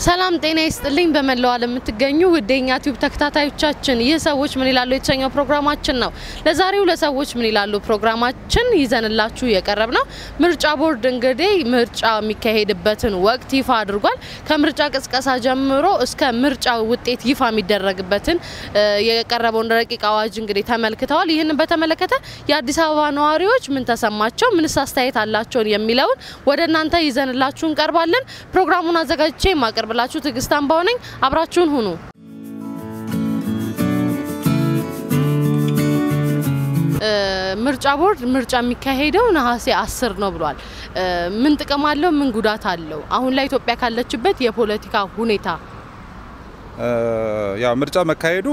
ሰላም ጤና ይስጥልኝ። በመላው ዓለም የምትገኙ ውድ የኛ ቲዩብ ተከታታዮቻችን ይህ ሰዎች ምን ይላሉ የተሰኘው ፕሮግራማችን ነው። ለዛሬው ለሰዎች ምን ይላሉ ፕሮግራማችን ይዘንላችሁ የቀረብ ነው። ምርጫ ቦርድ እንግዲህ ምርጫ የሚካሄድበትን ወቅት ይፋ አድርጓል። ከምርጫ ቅስቀሳ ጀምሮ እስከ ምርጫ ውጤት ይፋ የሚደረግበትን የቀረበውን ረቂቅ አዋጅ እንግዲህ ተመልክተዋል። ይህንን በተመለከተ የአዲስ አበባ ነዋሪዎች ምን ተሰማቸው፣ ምንስ አስተያየት አላቸውን የሚለውን ወደ እናንተ ይዘንላችሁ እንቀርባለን። ፕሮግራሙን አዘጋጅቼ የማቀርብላችሁ ትዕግስት አምባው ነኝ። አብራችሁን ሁኑ። ምርጫ ቦርድ ምርጫ የሚካሄደው ነሐሴ አስር ነው ብሏል። ምን ጥቅም አለው? ምን ጉዳት አለው? አሁን ላይ ኢትዮጵያ ካለችበት የፖለቲካ ሁኔታ ያው ምርጫ መካሄዱ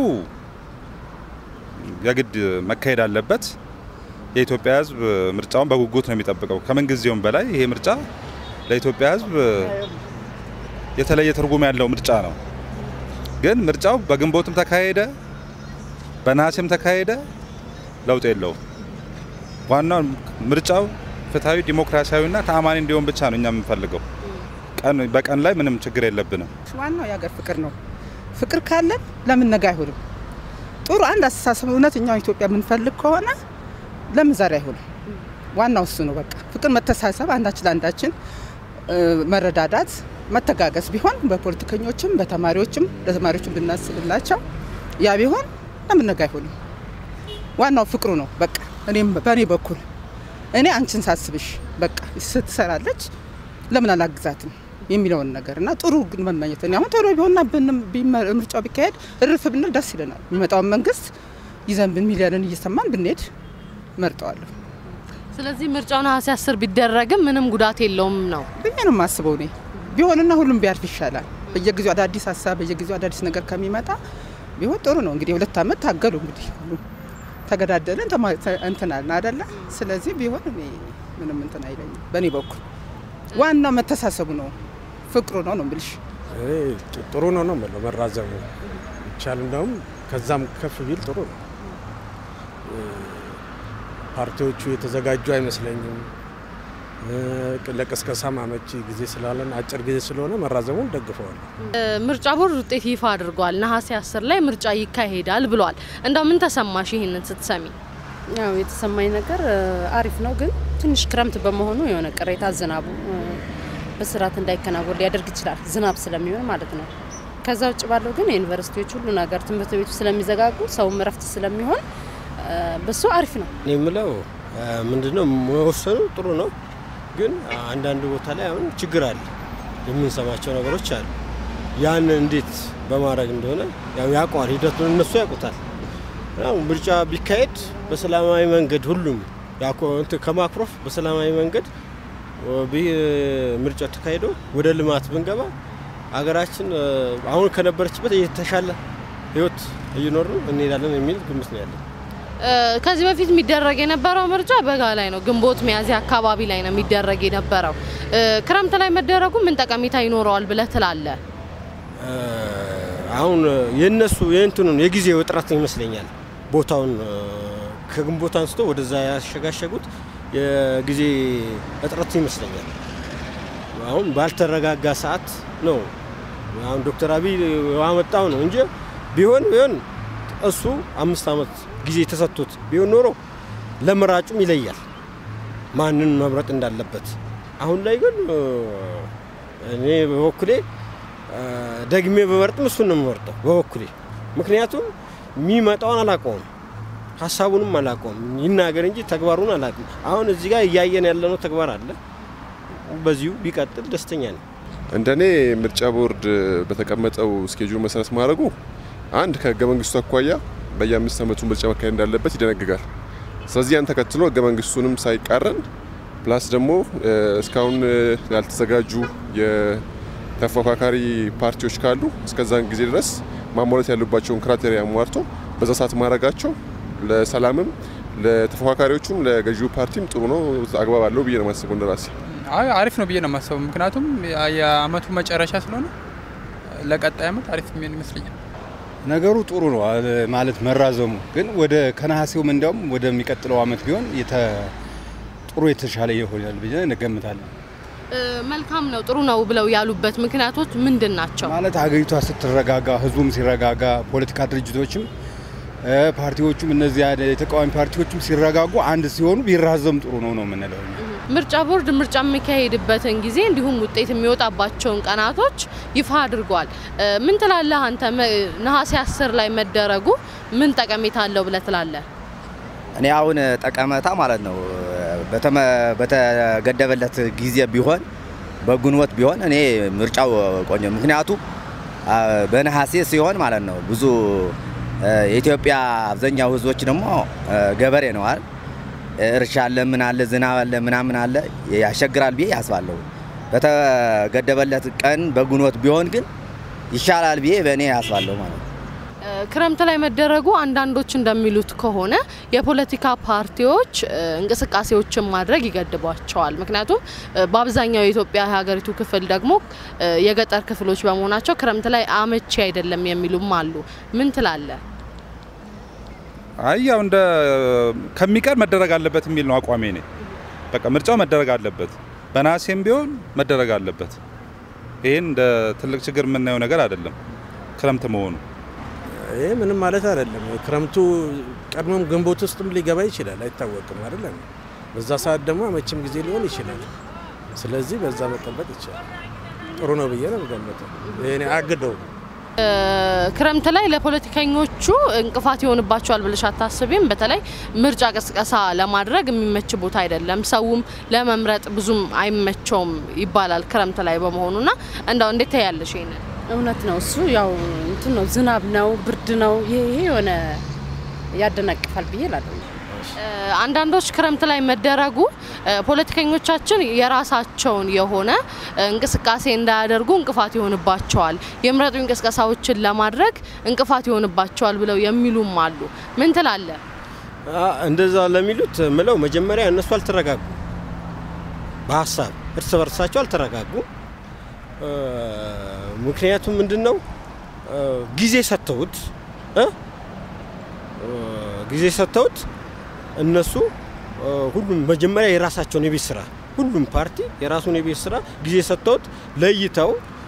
የግድ መካሄድ አለበት። የኢትዮጵያ ሕዝብ ምርጫውን በጉጉት ነው የሚጠብቀው። ከምን ጊዜውም በላይ ይሄ ምርጫ ለኢትዮጵያ ሕዝብ የተለየ ትርጉም ያለው ምርጫ ነው። ግን ምርጫው በግንቦትም ተካሄደ በነሐሴም ተካሄደ ለውጥ የለውም። ዋናው ምርጫው ፍትሐዊ፣ ዲሞክራሲያዊና ተአማኒ እንዲሆን ብቻ ነው እኛ የምንፈልገው። ቀን በቀን ላይ ምንም ችግር የለብንም። ዋናው የሀገር ፍቅር ነው። ፍቅር ካለን ለምን ነገ አይሆንም? ጥሩ አንድ አስተሳሰብ እውነተኛው ኢትዮጵያ የምንፈልግ ከሆነ ለምን ዛሬ አይሆንም? ዋናው እሱ ነው። በቃ ፍቅር፣ መተሳሰብ፣ አንዳችን ለአንዳችን መረዳዳት፣ መተጋገዝ ቢሆን በፖለቲከኞችም በተማሪዎችም ለተማሪዎችም ብናስብላቸው ያ ቢሆን ለምን ነገ አይሆንም? ዋናው ፍቅሩ ነው። በቃ እኔም በእኔ በኩል እኔ አንቺን ሳስብሽ በቃ ስትሰራለች ለምን አላግዛትም የሚለውን ነገር እና ጥሩ ግን መመኘት እኔ አሁን ቶሎ ቢሆንና ምርጫው ቢካሄድ እርፍ ብንል ደስ ይለናል። የሚመጣውን መንግስት ይዘን ብን ሚሊዮንን እየሰማን ብንሄድ መርጠዋለሁ። ስለዚህ ምርጫው ነሐሴ አስር ቢደረግም ምንም ጉዳት የለውም ነው ብዬ ነው የማስበው። እኔ ቢሆንና ሁሉም ቢያልፍ ይሻላል። በየጊዜው አዳዲስ ሀሳብ በየጊዜው አዳዲስ ነገር ከሚመጣ ቢሆን ጥሩ ነው። እንግዲህ ሁለት ዓመት ታገሉ እንግዲህ ሁሉም ተገዳደልን እንትናልን አደለ። ስለዚህ ቢሆን እኔ ምንም እንትን አይለኝም በእኔ በኩል ዋናው መተሳሰቡ ነው፣ ፍቅሩ ነው ነው የምልሽ። ጥሩ ነው ነው የምለው መራዘሙ ይቻል እንደውም ከዛም ከፍ ቢል ጥሩ ነው። ፓርቲዎቹ የተዘጋጁ አይመስለኝም። ለቅስቀሳም አመቺ ጊዜ ስላለን አጭር ጊዜ ስለሆነ መራዘሙን ደግፈዋል። ምርጫ ቦርድ ውጤት ይፋ አድርጓል። ነሐሴ አስር ላይ ምርጫ ይካሄዳል ብሏል። እንደው ምን ተሰማሽ ይህንን ስትሰሚ? ያው የተሰማኝ ነገር አሪፍ ነው፣ ግን ትንሽ ክረምት በመሆኑ የሆነ ቅሬታ ዝናቡ በስርዓት እንዳይከናወን ሊያደርግ ይችላል፣ ዝናብ ስለሚሆን ማለት ነው። ከዛ ውጭ ባለው ግን የዩኒቨርሲቲዎች ሁሉ ነገር ትምህርት ቤቱ ስለሚዘጋጉ ሰውም እረፍት ስለሚሆን በሱ አሪፍ ነው። እኔ የምለው ምንድነው መወሰኑ ጥሩ ነው፣ ግን አንዳንድ ቦታ ላይ አሁን ችግር አለ፣ የምንሰማቸው ነገሮች አሉ። ያን እንዴት በማድረግ እንደሆነ ያው ያውቀዋል፣ ሂደቱን እነሱ ያውቁታል። ምርጫ ቢካሄድ በሰላማዊ መንገድ ሁሉም ከማክሮፍ በሰላማዊ መንገድ ምርጫ ተካሂዶ ወደ ልማት ብንገባ ሀገራችን አሁን ከነበረችበት የተሻለ ሕይወት እየኖር እንሄዳለን የሚል ግምት ነው ያለን። ከዚህ በፊት የሚደረግ የነበረው ምርጫ በጋ ላይ ነው፣ ግንቦት ሚያዝያ አካባቢ ላይ ነው የሚደረግ የነበረው። ክረምት ላይ መደረጉ ምን ጠቀሜታ ይኖረዋል ብለህ ትላለህ? አሁን የእነሱ የእንትኑን የጊዜ ውጥረት ይመስለኛል ቦታውን ከግንቦት አንስቶ ወደዛ ያሸጋሸጉት የጊዜ እጥረት ይመስለኛል። አሁን ባልተረጋጋ ሰዓት ነው አሁን ዶክተር አብይ ያመጣው ነው እንጂ ቢሆን ቢሆን እሱ አምስት ዓመት ጊዜ ተሰጥቶት ቢሆን ኖሮ ለመራጩም ይለያል ማንን መምረጥ እንዳለበት። አሁን ላይ ግን እኔ በበኩሌ ደግሜ በመርጥም እሱን ነው የምመርጠው በበኩሌ ምክንያቱም የሚመጣውን አላውቀውም ሀሳቡንም አላውቀውም። ይናገር እንጂ ተግባሩን አላውቅም። አሁን እዚህ ጋር እያየን ያለነው ተግባር አለ። በዚሁ ቢቀጥል ደስተኛ ነኝ። እንደኔ ምርጫ ቦርድ በተቀመጠው ስኬጁል መሰረት ማድረጉ አንድ ከህገ መንግስቱ አኳያ በየአምስት ዓመቱ ምርጫ መካሄድ እንዳለበት ይደነግጋል። ስለዚህ ያን ተከትሎ ህገ መንግስቱንም ሳይቃረን ፕላስ ደግሞ እስካሁን ያልተዘጋጁ የተፎካካሪ ፓርቲዎች ካሉ እስከዛን ጊዜ ድረስ ማሟላት ያሉባቸውን ክራቴሪያ አሟርቶ በዛ ሰዓት ማድረጋቸው ለሰላምም ለተፎካካሪዎቹም ለገዢው ፓርቲም ጥሩ ነው፣ አግባብ አለው ብዬ ነው የማስበው እንደራሴ። አይ አሪፍ ነው ብዬ ነው የማስበው። ምክንያቱም የአመቱ መጨረሻ ስለሆነ ለቀጣይ አመት አሪፍ የሚሆን ይመስለኛል። ነገሩ ጥሩ ነው ማለት መራዘሙ ግን ወደ ከነሐሴውም እንዲያውም ወደሚቀጥለው አመት ቢሆን ጥሩ የተሻለ ይሆናል ብዬ እንገምታለን። መልካም ነው ጥሩ ነው ብለው ያሉበት ምክንያቶች ምንድን ናቸው? ማለት ሀገሪቷ ስትረጋጋ፣ ህዝቡም ሲረጋጋ፣ ፖለቲካ ድርጅቶችም እ፣ ፓርቲዎቹም እነዚህ አይነት የተቃዋሚ ፓርቲዎችም ሲረጋጉ አንድ ሲሆኑ ቢራዘም ጥሩ ነው ነው የምንለው እኛ። ምርጫ ቦርድ ምርጫ የሚካሄድበትን ጊዜ እንዲሁም ውጤት የሚወጣባቸውን ቀናቶች ይፋ አድርጓል። እ፣ ምን ትላለህ አንተ? መ- ነሐሴ አስር ላይ መደረጉ ምን ጠቀሜታ አለው ብለህ ትላለህ? እኔ አሁን ጠቀሜታ ማለት ነው በተመ- በተገደበለት ጊዜ ቢሆን በግንቦት ቢሆን እኔ ምርጫው ቆንጆ ምክንያቱ አ፣ በነሐሴ ሲሆን ማለት ነው ብዙ እ፣ የኢትዮጵያ አብዛኛው ህዝቦች ደግሞ እ፣ ገበሬ ነው አይደል እርሻ አለ ምን አለ ዝናብ አለ ምናምን አለ ያስቸግራል ብዬ ያስባለሁ በተገደበለት ቀን በግንቦት ቢሆን ግን ይሻላል ብዬ በእኔ ያስባለሁ ማለት ነው እ፣ ክረምት ላይ መደረጉ አንዳንዶች እንደሚሉት ከሆነ የፖለቲካ ፓርቲዎች እ፣ እንቅስቃሴዎችን ማድረግ ይገድቧቸዋል። ምክንያቱም እ፣ በአብዛኛው የኢትዮጵያ የሀገሪቱ ክፍል ደግሞ እ፣ የገጠር ክፍሎች በመሆናቸው ክረምት ላይ አመቺ አይደለም የሚሉም አሉ። ምን ትላለህ? አይ ያው እንደ ከሚቀር መደረግ አለበት የሚል ነው አቋሜ እኔ። በቃ ምርጫው መደረግ አለበት፣ በነሐሴም ቢሆን መደረግ አለበት። ይህን እንደ ትልቅ ችግር የምናየው ነገር አይደለም ክረምት መሆኑ። ይሄ ምንም ማለት አይደለም። ክረምቱ ቀድሞም ግንቦት ውስጥም ሊገባ ይችላል፣ አይታወቅም አይደለም። በዛ ሰዓት ደግሞ አመችም ጊዜ ሊሆን ይችላል። ስለዚህ በዛ መጠበቅ ይቻላል። ጥሩ ነው ብዬ ነው የምገምተው። ይሄኔ አግደው እ፣ ክረምት ላይ ለፖለቲከኞቹ እንቅፋት ይሆንባቸዋል ብለሽ አታስቢም? በተለይ ምርጫ ቅስቀሳ ለማድረግ የሚመች ቦታ አይደለም። ሰውም ለመምረጥ ብዙም አይመቸውም ይባላል ክረምት ላይ በመሆኑና እንደው እንዴት ታያለሽ ይሄንን? እውነት ነው። እሱ ያው እንትን ነው፣ ዝናብ ነው፣ ብርድ ነው። ይሄ ይሄ የሆነ ያደናቅፋል ብዬ እላለሁ። እ፣ አንዳንዶች ክረምት ላይ መደረጉ እ፣ ፖለቲከኞቻችን የራሳቸውን የሆነ እ፣ እንቅስቃሴ እንዳያደርጉ እንቅፋት ይሆንባቸዋል፣ የምረጡ እንቅስቃሴዎችን ለማድረግ እንቅፋት ይሆንባቸዋል ብለው የሚሉም አሉ። ምን ትላለህ? አ፣ እንደዛ ለሚሉት ምለው መጀመሪያ እነሱ አልተረጋጉ፣ በሀሳብ እርስ በርሳቸው አልተረጋጉ። እ፣ ምክንያቱም ምንድን ነው እ፣ ጊዜ ሰጥተውት እ፣ እ፣ ጊዜ ሰጥተውት እነሱ እ፣ ሁሉም መጀመሪያ የራሳቸውን የቤት ስራ ሁሉም ፓርቲ የራሱን የቤት ስራ ጊዜ ሰጥተውት ለይተው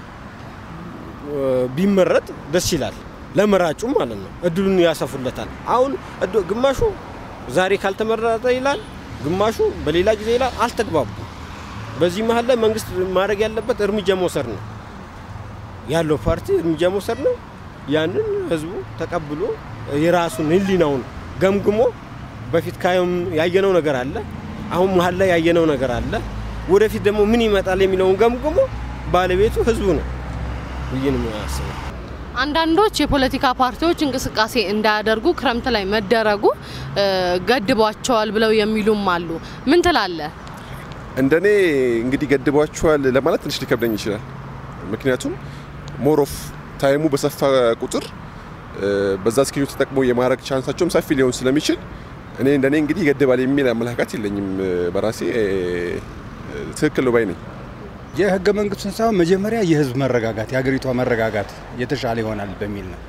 እ፣ ቢመረጥ ደስ ይላል። ለመራጩም ማለት ነው እድሉን ያሰፉለታል። አሁን እድ- ግማሹ ዛሬ ካልተመረጠ ይላል፣ ግማሹ በሌላ ጊዜ ይላል። አልተግባቡ። በዚህ መሀል ላይ መንግስት ማድረግ ያለበት እርምጃ መውሰድ ነው ያለው ፓርቲ እርምጃ መውሰድ ነው። ያንን ህዝቡ ተቀብሎ የራሱን ህሊናውን ገምግሞ በፊት ካየም ያየነው ነገር አለ፣ አሁን መሀል ላይ ያየነው ነገር አለ። ወደፊት ደግሞ ምን ይመጣል የሚለውን ገምግሞ ባለቤቱ ህዝቡ ነው ብዬ ነው የማስበው። አንዳንዶች የፖለቲካ ፓርቲዎች እንቅስቃሴ እንዳያደርጉ ክረምት ላይ መደረጉ እ፣ ገድቧቸዋል ብለው የሚሉም አሉ። ምን ትላለህ? እንደኔ እንግዲህ ገድቧቸዋል ለማለት ትንሽ ሊከብደኝ ይችላል። ምክንያቱም ሞሮፍ ታይሙ በሰፋ ቁጥር እ፣ በዛ ስኬጁ ተጠቅሞ የማድረግ ቻንሳቸውም ሰፊ ሊሆን ስለሚችል እኔ እንደኔ እንግዲህ ይገድባል የሚል አመለካከት የለኝም። እ፣ በራሴ እ፣ ትክክል ነው ባይ ነኝ። የህገ መንግስቱን ሳይሆን መጀመሪያ የህዝብ መረጋጋት የሀገሪቷ መረጋጋት የተሻለ ይሆናል በሚል ነው።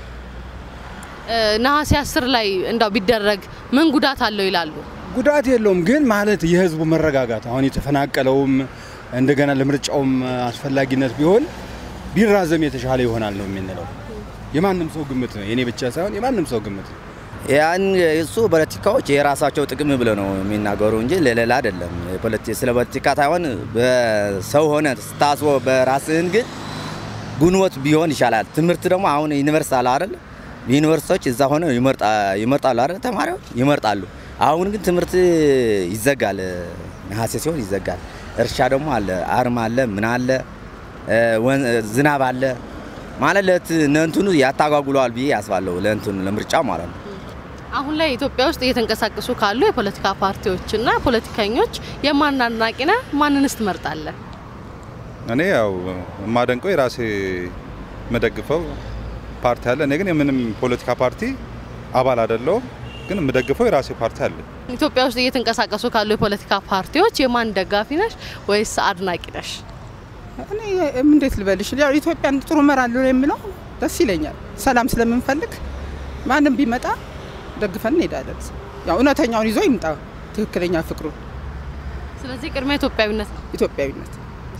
እ፣ ነሐሴ አስር ላይ እንዳው ቢደረግ ምን ጉዳት አለው ይላሉ። ጉዳት የለውም ግን ማለት የህዝቡ መረጋጋት አሁን የተፈናቀለውም እንደገና ለምርጫውም አስፈላጊነት ቢሆን ቢራዘም የተሻለ ይሆናል ነው የምንለው። የማንም ሰው ግምት ነው፣ የኔ ብቻ ሳይሆን የማንም ሰው ግምት ነው። ያን እሱ ፖለቲካዎች የራሳቸው ጥቅም ብለው ነው የሚናገሩ እንጂ ለሌላ አይደለም። የፖለቲ- ስለ ፖለቲካ ሳይሆን በሰው ሆነ ስታስቦ በራስህን ግን ግንቦት ቢሆን ይሻላል። ትምህርት ደግሞ አሁን ዩኒቨርስቲ አለ አይደል? ዩኒቨርሲቲዎች እዛ ሆነ ይመርጣሉ አይደል? ተማሪዎች ይመርጣሉ። አሁን ግን ትምህርት ይዘጋል፣ ነሐሴ ሲሆን ይዘጋል። እርሻ ደግሞ አለ፣ አርም አለ፣ ምን አለ፣ ወን- ዝናብ አለ ማለት ለት ለእንትኑ ያታጓጉለዋል ብዬ ያስባለሁ። ለእንትኑ ለምርጫ ማለት ነው። አሁን ላይ ኢትዮጵያ ውስጥ እየተንቀሳቀሱ ካሉ የፖለቲካ ፓርቲዎችና ፖለቲከኞች የማን አድናቂ ነህ? ማንንስ ትመርጣለህ? እኔ ያው የማደንቀው የራሴ የምደግፈው ፓርቲ አለ። እኔ ግን የምንም ፖለቲካ ፓርቲ አባል አይደለሁም፣ ግን የምደግፈው የራሴ ፓርቲ አለ። ኢትዮጵያ ውስጥ እየተንቀሳቀሱ ካሉ የፖለቲካ ፓርቲዎች የማን ደጋፊ ነሽ ወይስ አድናቂ ነሽ? እኔ እንዴት ልበልሽ፣ ያው ኢትዮጵያን ጥሩ እመራለሁ የሚለው ደስ ይለኛል። ሰላም ስለምንፈልግ ማንም ቢመጣ ደግፈን እንሄዳለን። ያው እውነተኛውን ይዞ ይምጣ፣ ትክክለኛ ፍቅሩ ስለዚህ ቅድሚያ ኢትዮጵያዊነት ነው። ኢትዮጵያዊነት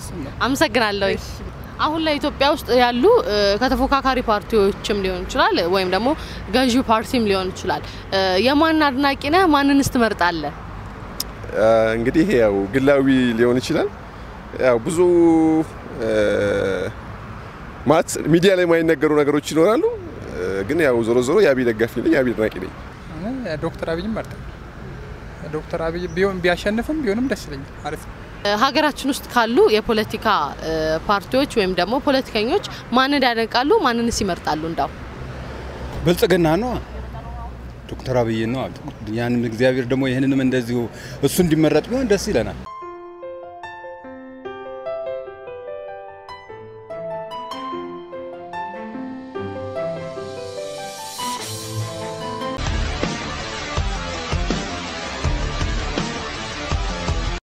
እሱን ነው። አመሰግናለሁ። አሁን ላይ ኢትዮጵያ ውስጥ ያሉ እ፣ ከተፎካካሪ ፓርቲዎችም ሊሆን ይችላል ወይም ደግሞ ገዢው ፓርቲም ሊሆን ይችላል እ፣ የማን አድናቂ ነህ? ማንንስ ትመርጣለህ? አ፣ እንግዲህ ይሄ ያው ግላዊ ሊሆን ይችላል። ያው ብዙ እ፣ ማለት ሚዲያ ላይ የማይነገሩ ነገሮች ይኖራሉ። እ፣ ግን ያው ዞሮ ዞሮ የአብይ ደጋፊ ነኝ፣ የአብይ አድናቂ ነኝ። እኔ ዶክተር አብይም መርጠው ዶክተር አብይ ቢሆን ቢያሸንፍም ቢሆንም ደስ ይለኛል። አሪፍ ነው። እ፣ ሀገራችን ውስጥ ካሉ የፖለቲካ እ፣ ፓርቲዎች ወይም ደግሞ ፖለቲከኞች ማንን ያደንቃሉ? ማንንስ ይመርጣሉ? እንዳው ብልጽግና ነው ዶክተር አብይ ነው። ያንም እግዚአብሔር ደግሞ ይህንንም እንደዚሁ እሱ እንዲመረጥ ቢሆን ደስ ይለናል።